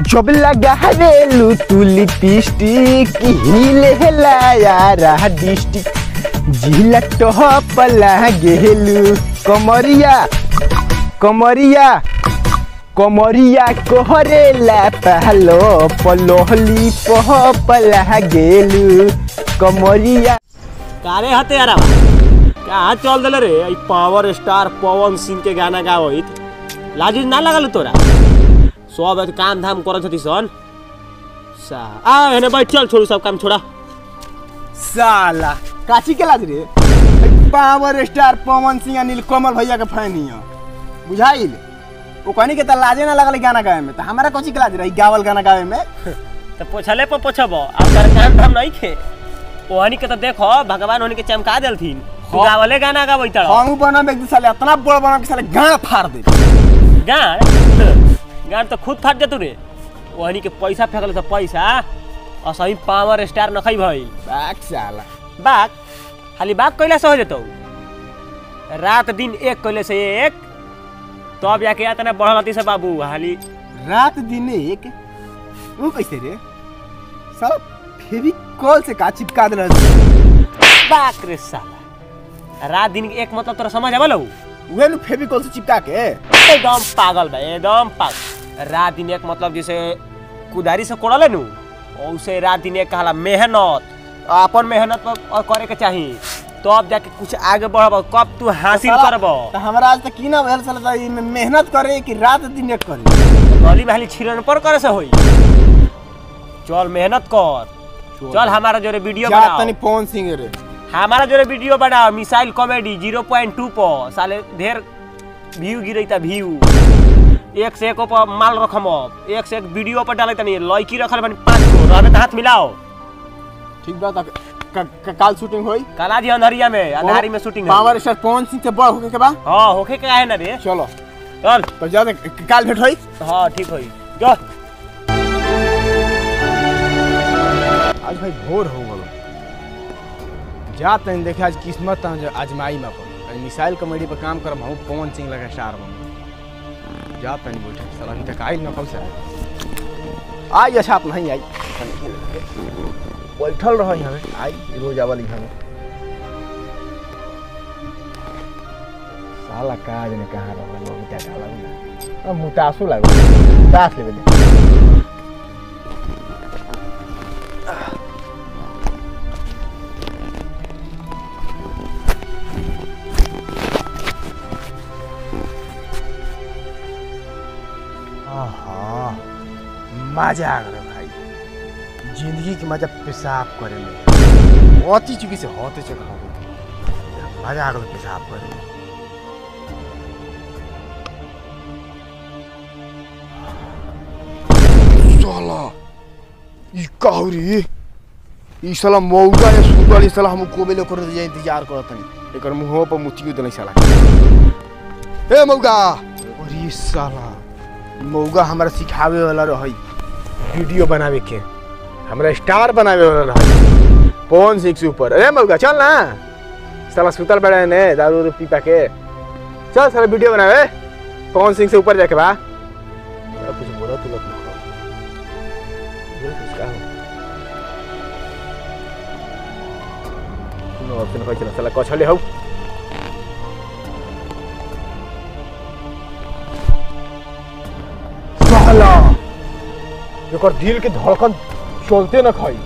जब लगावेलू तू लिपस्टिक हिले यारा डिस्टिक जिला टॉप लागेलू कमरिया कमरिया कमरिया कोहरेला पहलो पलोहली पह लागेलू कमरिया कारे हते यारा कहाँ चल दिले रे ई पावर स्टार पवन सिंह के गाना गावत लाजिज ना लगल तोरा सब ऐसे काम धाम करत हती सन सा आ एने बैठ चल छोड़ू सब काम छोड़ा साला काची के लाज रे पावर स्टार पवन सिंह आ नीलकमल भैया के फैन हिया बुझाइल वो कहनी के त लाजे ना लगल गाना गावे में त हमारा कची के लाज रही गावल गाना गावे में तो पोछले पर पोछब अब कर काम धाम नहीं खे ओहनी के तो देखो भगवान ओहनी के चमका देलथिन तू हाँ। गावले गाना गावैत हम बनम एक साले इतना बड़ बनम के साले गाड़ फाड़ दे गान गान तो खुद फाट जतू रे ओहनी के पैसा फेंकले तो पैसा असही पावर स्टार नखै भई बाक साला बात खाली बात कैला से हो जतौ रात दिन एक कैले से एक तब जाके इतना बढ़ल हती से बाबू हाली रात दिन एक वो कैसे रे साला फेविकॉल से का चिपका दे बाक रे साला रात दिन के एक मतलब तोरा समझ आवल हौ उहे नु फेविकॉल से चिपका के एकदम पागल बा एकदम पागल रात दिन एक मतलब जैसे कुदारी से कोड़ले नु औसे रात दिन एक कहला मेहनत अपन मेहनत पर और करे के चाही तब जाके कुछ आगे बढ़ब कब तू हासिल साला, करब त हमरा आज तक की ना भेल साला त ई में मेहनत करे कि रात दिन एक करे गली में हाली छिरन पर करे से होई चल मेहनत कर चल हमारा जोरे वीडियो जा बनाओ तनी पवन सिंह रे हमारा जोरे वीडियो बनाओ missile comedy zero point two पर साले ढेर व्यू गिरैता व्यू एक से एक पर माल रखम अब एक से एक वीडियो पर डाले तनी लड़की रखल बनी पाँच गो रहबे त हाथ मिलाओ ठीक बा त क- क- काल शूटिंग होई कलाजी अंधरिया में अंधारी में शूटिंग है पावर स्टार पवन सिंह से बड़ होके के बा हाँ होखे के है ना रे चलो चल तो जा दे, क- काल भेट होई हाँ ठीक होई जा आज भाई भोर हो गलो जा तनी देखे आज किस्मत आज आजमाई में पर आज मिसाइल कॉमेडी पर काम करम हम पवन सिंह लगा स्टार बन जा तनी बैठे साला अभी तक आई न कब से आई अच्छा आप नहीं आई बैठल रहो यहाँ पे आई रोज आवल यहाँ में साला काज ने कहाँ रहो लोग क्या काला ना अब मुतासु लागो मुतास लेवे दे आहा, मजा आ गया भाई जिंदगी के मजा पेशाब करे में होती चुकी से होते चल मजा आ गया पेशाब करे में साला ई काहुरी ई साला मौगा या सुतल ई साला हम कोबेले कर दे इंतजार करत तनी एकर मुंह पर मुतियो देले साला ए मौगा अरे साला मौगा हमरा सिखावे वाला रहई वीडियो बनावे के हमरा स्टार बनावे वाला रहई पवन सिंह से ऊपर अरे मौगा चल ना साला सुतल बड़ा ने दारू उरू पी पा के चल साला वीडियो बनावे पवन सिंह से ऊपर जाके बा साला कुछ बोला तू लोग ये किसका है नो ऑप्शन कोई चला साला कछले हौ साला एकर दिल के धड़कन चलते न खाई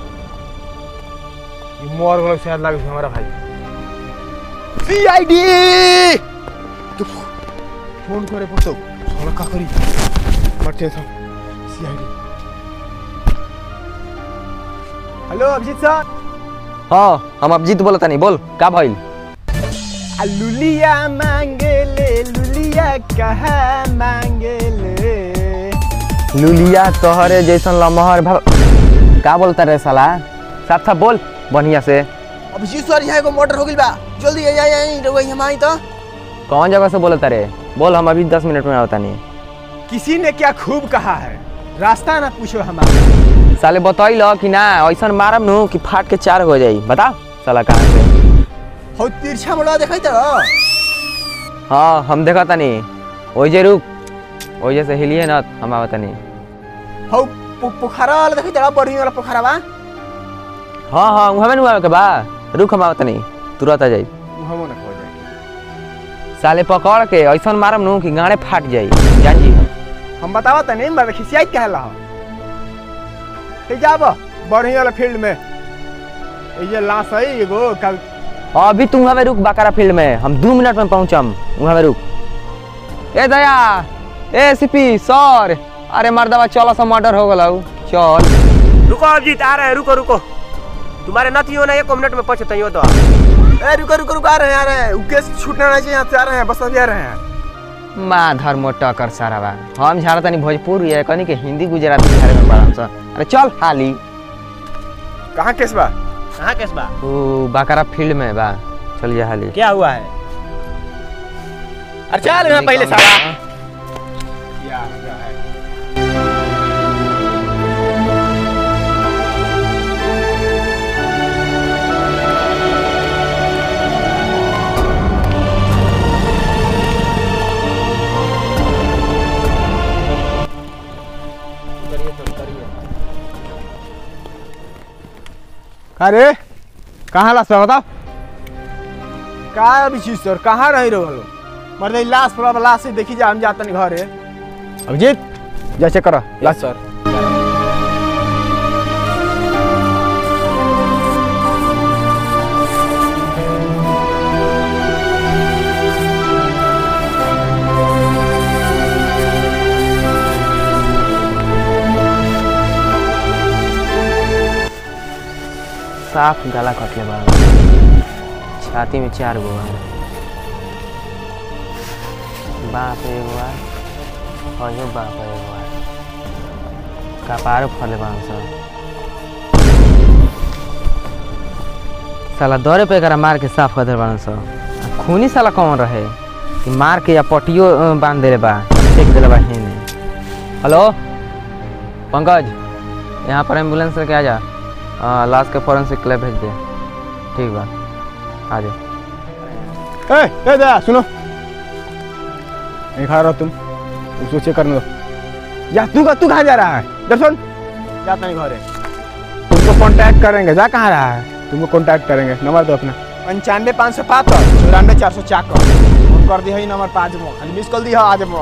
ई मोर गलक शायद लागे छै हमारा भाई सीआईडी तू फोन करे पड़तो साला का करी मरते सब सीआईडी हेलो अभिजीत सर हाँ हम अभिजीत बोला तानी बोल का भइल आ लुलिया मांगेले लुलिया कहा मांगेले लुलिया तोहरे जैसन लमहर भा का बोलता रे साला साफ साफ बोल बढ़िया से अभिजीत सर यहाँ एगो मर्डर हो गइल बा जल्दी आई आई आई रउआ हम आई तो कौन जगह से बोलता रे बोल हम अभी दस मिनट में आवता नहीं किसी ने क्या खूब कहा है रास्ता ना पूछो हमारा साले बतैल कि ना ऐसा मारम नु कि फाट के चार हो जाई बताओ साला कहाँ से हो तिरछा मोड़ा देखै त हाँ हम देखा तानी ओइ जे रुक ओइ जे से हिलिए ना हम आवता नहीं हौ पो- पोखरा वाला देखी तेरा बढ़िया वाला पोखरा बा हाँ हाँ वहाँ में नहीं के बा रुक हम आवत नहीं तुरंत आ जाई हमो ना हो जाए साले पकड़ के ऐसा मारम नु कि गाड़े फाट जाई जान जी हम बतावा तनी मैं खिसियाई कहला हो ठीक जाब बढ़िया वाला फील्ड में ये जे लाश है एगो कल अभी तू वहाँ में रुक बाकारा फील्ड में हम दो मिनट में पहुँचम वहाँ में रुक ए दया ए सीपी सर अरे मर्दवा चलो सा मर्डर हो गला चल रुको अभिजीत आ रहे हैं रुको रुको तुम्हारे नती हो ना एक मिनट में पहुंचते हो तो ए रुको रुको रुको आ रहे हैं आ रहे हैं केस छूटना नहीं चाहिए यहाँ से आ रहे हैं बस अभी आ रहे हैं माधर मोटा कर सारा बा हम झाड़ा तनी भोजपुर ये कनी के हिंदी गुजराती झाड़े में पढ़म सा अरे चल हाली कहाँ केस बा कहाँ केस बा ओ बाकारा फील्ड में बा चल जा हाली क्या हुआ है अरे चल यहाँ पहले साला क्या क्या है अरे कहाँ लाश बा बताओ का अभी चीज सर कहाँ रही रहो लो मर्द ई लाश पर लाश से देखी जा हम जातन घर है अभिजीत जैसे करो लाश सर साफ गला कटले बा छाती में चार गो बा बाप रे एगो बा अयो बाप रे एगो बा कपार फरले बा सब साला दौरे पे एकरा मार के साफ कर दे बाड़न सब आ खूनी साला कौन रहे कि मार के या पटियो अ, बांध देले बा फेंक देले बा हेने हेलो पंकज यहाँ पर एम्बुलेंस लेके आ जा हाँ लाश के फॉरेंसिक लैब भेज दे ठीक बा आ जा ए ए दया सुनो नहीं खा रहो तुम उसको चेक करने दो या तू तू कहाँ जा रहा है इधर सुन जाता नहीं घर है तुमको कांटेक्ट करेंगे जा कहाँ रहा है तुमको कांटेक्ट करेंगे नंबर दो अपना पंचानवे पाँच सौ पाँच चौरानवे चार सौ चाकर फोन कर दिया नंबर पाँच मो खाली मिस कॉल दिया आज मो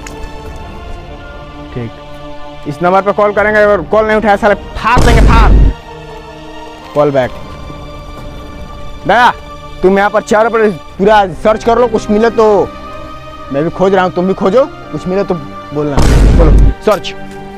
ठीक इस नंबर पे कॉल करेंगे अगर कॉल नहीं उठाया साले फाड़ देंगे फाड़ कॉल बैक दया तुम यहाँ पर चारों पर पूरा सर्च कर लो कुछ मिले तो मैं भी खोज रहा हूँ तुम भी खोजो कुछ मिले तो बोलना बोलो सर्च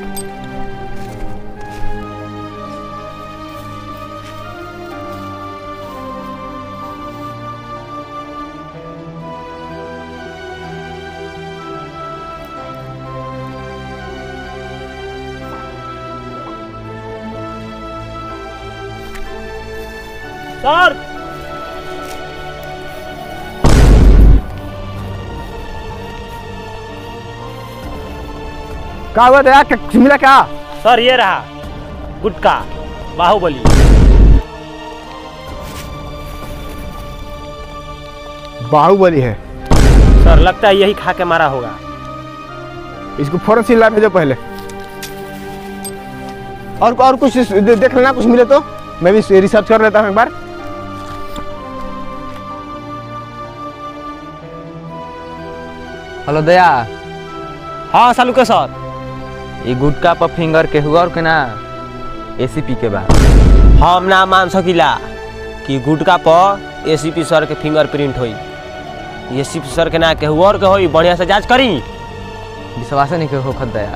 सर क्या हुआ दया क्या मिला क्या सर ये रहा गुटका बाहुबली बाहुबली है सर लगता है यही खा के मारा होगा इसको फौरन से ला भेजो पहले और और कुछ दे, देख लेना कुछ मिले तो मैं भी रिसर्च कर लेता हूँ एक बार हेलो दया हाँ सालू के सर ये गुटका पर फिंगर के हुआ और के ना एसीपी के बा हम ना मान सकीला कि गुटका पर एसीपी सर के फिंगरप्रिंट होई एसीपी सर के ना केहू और के होई बढ़िया से जांच करी विश्वास नहीं के होखत दया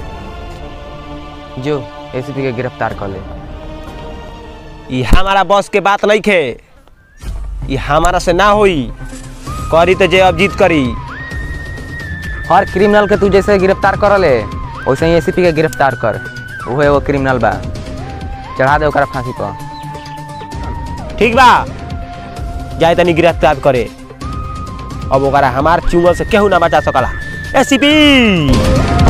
जो एसीपी के गिरफ्तार कर ले ई हमारा बस के बात नहीं खे ई हमारा से ना होई करी तो जे अभिजीत करी हर क्रिमिनल के तू जैसे गिरफ्तार कर ले वैसे ही एसीपी के गिरफ्तार कर वो एगो क्रिमिनल बा चढ़ा दे ओकरा फांसी पर ठीक बा जाए तनी गिरफ्तार करे अब ओकरा हमार चुंगल से केहू ना बचा सकला एसीपी